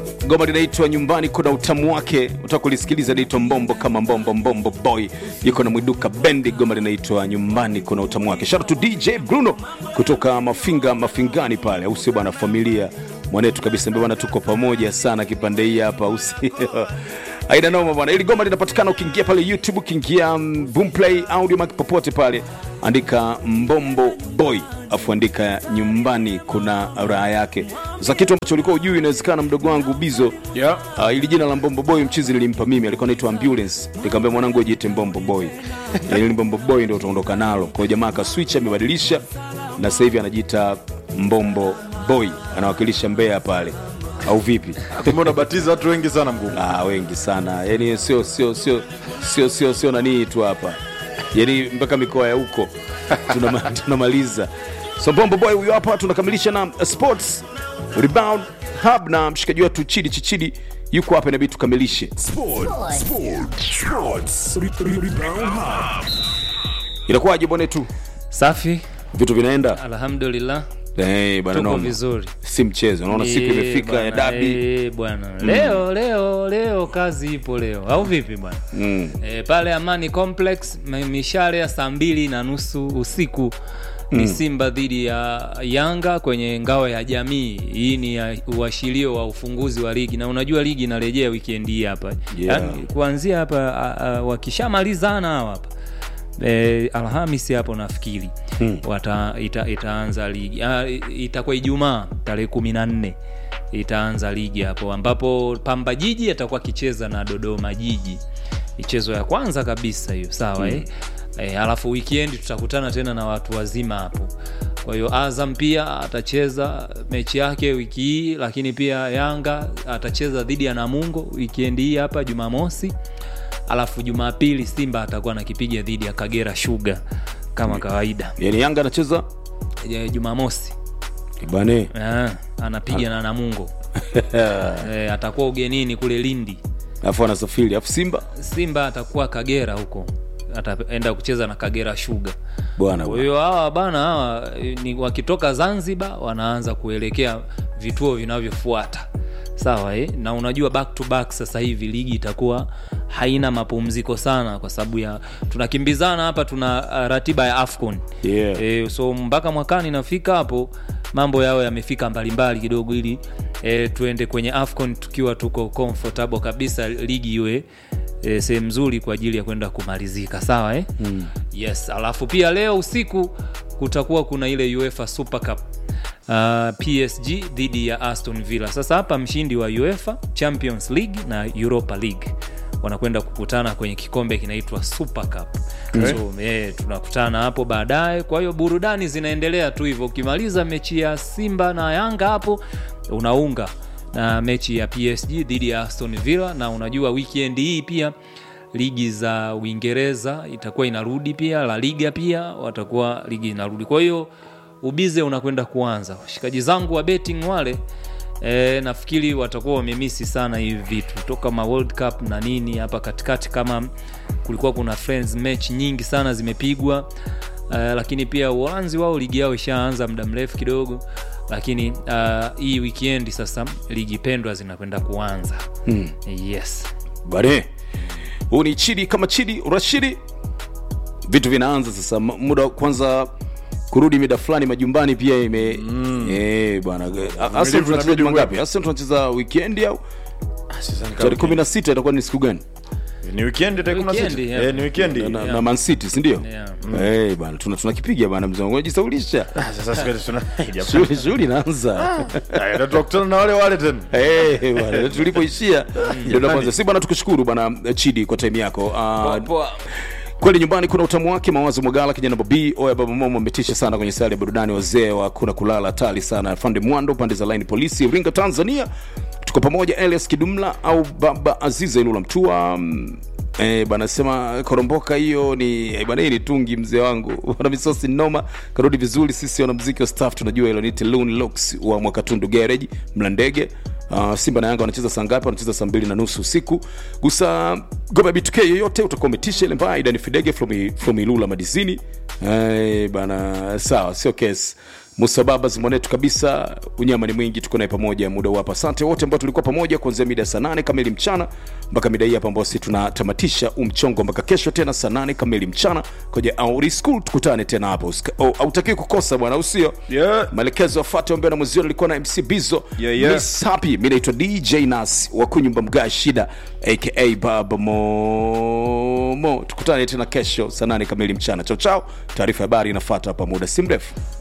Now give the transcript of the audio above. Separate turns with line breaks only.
Goma linaitwa nyumbani, kuna utamu wake, utakulisikiliza linaitwa mbombo kama mbombo mbombo boy, yuko na mwiduka bendi. Goma linaitwa nyumbani, kuna utamu wake. Shout out to DJ Bruno kutoka Mafinga Mafingani pale, au sio bwana? Familia mwanetu kabisa, ndio bwana, tuko pamoja sana kipande hii hapa, au sio? Aina noma bwana. Ili goma linapatikana ukiingia pale YouTube, ukiingia um, Boomplay Audio Mac popote pale, andika Mbombo Boy afu andika nyumbani kuna raha yake. Za kitu ambacho ulikuwa ujui, inawezekana mdogo wangu Bizo
Yeah.
Uh, ili jina la Mbombo Boy mchizi nilimpa mimi, alikuwa anaitwa Ambulance. Nikamwambia mwanangu ajiite Mbombo Boy. Yaani Mbombo Boy ndio utaondoka nalo. Kwa hiyo jamaa akaswitch amebadilisha na sasa hivi anajiita Mbombo Boy. Anawakilisha Mbeya pale. Au vipi?
Kumbe unabatiza watu wengi sana mgumu.
Ah, wengi sana. Yaani sio sio sio sio sio sio nani tu hapa. Yaani mpaka mikoa ya huko Tunama- tunamaliza. So Mbombo Boy huyo hapa tunakamilisha na uh, sports rebound hub na mshikaji wetu Chidi Chichidi yuko hapa inabidi tukamilishe.
Sport, sport, sports. Re- re- Rebound Hub.
Inakuwaje bwana tu?
Safi,
Vitu vinaenda?
alhamdulillah,
Eh, bana
tuko
noma.
vizuri.
Si mchezo. Unaona siku
Eh,
imefika ya
bwana,
dabi.
eh, bwana leo leo leo kazi ipo leo, au vipi bwana?
Mm.
E, pale Amani Complex m- mishale ya saa mbili na nusu usiku ni Simba dhidi ya Yanga kwenye ngao ya jamii. Hii ni ya uashirio wa ufunguzi wa ligi, na unajua ligi inarejea weekend hii hapa
Yeah.
Yaani, kuanzia hapa a- a- wakishamalizana hawa hapa e, Alhamisi hapo nafikiri wata, ita, itaanza ligi Ah, i- itakuwa Ijumaa tarehe kumi na nne itaanza ligi hapo ambapo Pamba Jiji atakuwa akicheza na Dodoma Jiji michezo ya kwanza kabisa hiyo sawa eh? E, alafu weekend tutakutana tena na watu wazima hapo. Kwa hiyo Azam pia atacheza mechi yake wiki hii, lakini pia Yanga atacheza dhidi ya Namungo weekend hii hapa Jumamosi, alafu Jumapili Simba atakuwa nakipiga dhidi ya Kagera Sugar kama kawaida.
Yaani Yanga anacheza
E, Jumamosi
bane.
eh, anapiga na Namungo e, atakuwa ugenini kule Lindi.
Alafu anasafiri. Alafu Simba
Simba atakuwa Kagera huko, ataenda kucheza na Kagera Sugar.
bwana.
Kwa hiyo hawa bana hawa eh, ni wakitoka Zanzibar wanaanza kuelekea vituo vinavyofuata sawa eh? na unajua back to back sasa hivi ligi itakuwa haina mapumziko sana kwa sababu ya tunakimbizana hapa tuna uh, ratiba ya afcon
Yeah.
e, so mpaka mwakani nafika hapo mambo yao yamefika mbalimbali kidogo ili e, tuende kwenye afcon tukiwa tuko comfortable kabisa ligi iwe e, sehemu nzuri kwa ajili ya kwenda kumalizika sawa eh? mm. yes alafu pia leo usiku kutakuwa kuna ile uefa super cup Uh, psg dhidi ya aston villa sasa hapa mshindi wa uefa champions league na europa league wanakwenda kukutana kwenye kikombe kinaitwa super cup so eh, tunakutana hapo baadaye kwa hiyo burudani zinaendelea tu hivyo ukimaliza mechi ya simba na yanga hapo unaunga na mechi ya psg dhidi ya aston villa na unajua weekend hii pia ligi za uingereza itakuwa inarudi pia la liga pia watakuwa ligi inarudi kwa hiyo ubize unakwenda kuanza washikaji zangu wa betting wale E, nafikiri watakuwa wamemisi sana hivi vitu toka ma world cup na nini hapa katikati kama kulikuwa kuna friends match nyingi sana zimepigwa uh, lakini pia uholanzi wao ligi yao ishaanza muda mrefu kidogo lakini uh, hii weekend sasa ligi pendwa zinakwenda kuanza mm. yes
Bane. Huu ni Chidi kama Chidi Rashidi. Vitu vinaanza sasa M- muda wa kwanza kurudi mida fulani majumbani pia ime eh bwana. A- Arsenal tunacheza
inabidi
juma
uwepo.
ngapi? Arsenal tunacheza weekend au
Sasa ni
tarehe
kama-
16 itakuwa ni siku gani?
Ni weekend tarehe
Weekend,
16.
yeah.
Eh, ni weekend.
Na, na,
Yeah.
na Man City, si ndio?
Yeah.
Eh bwana, tuna tunakipiga bwana mzee wangu. Unajisaulisha.
Ah, Sasa siku tuna
Shughuli shughuli inaanza.
Ah, ndio tunakutana na wale wale tena.
Eh bwana, tulipoishia ndio tunaanza. Si bwana, tukushukuru bwana Chidi kwa time yako. Ah, kweli nyumbani kuna utamu wake mawazo mwagala kijana babi oya baba momo ametisha sana kwenye sali ya burudani wazee wa kuna kulala hatari sana fande mwando pande za line polisi ringa tanzania tuko pamoja elias kidumla au baba aziza ilula mtua mm, Eh, bana sema koromboka hiyo ni eh, bana hii ni tungi mzee wangu wana misosi noma karudi vizuri sisi wanamuziki wa staff tunajua hilo ni Loon Locks wa mwakatundu garage mlandege Uh, Simba na Yanga wanacheza saa ngapi? Wanacheza saa mbili na nusu usiku. Gusa goma BTK yoyote utakuwa umetisha ile mbaya. Idani Fidege from, from Ilula Madizini. Eh, bana sawa, sio case. musababas mwanetu kabisa unyama ni mwingi tuko naye pamoja muda huu hapa asante wote ambao tulikuwa pamoja kuanzia mida ya saa nane kamili mchana mpaka mida hii hapa ambao si tunatamatisha umchongo mpaka kesho tena saa nane kamili mchana kwenye auri school tukutane tena hapo Usika- oh, hautakiwi kukosa bwana usio
Yeah.
maelekezo afate ombea na mwezio nilikuwa na mc bizo
Yeah, yeah.
Miss happy mi naitwa dj nas wa kunyumba mga shida aka baba momo tukutane tena kesho saa nane kamili mchana chao chao taarifa ya habari inafata hapa muda si mrefu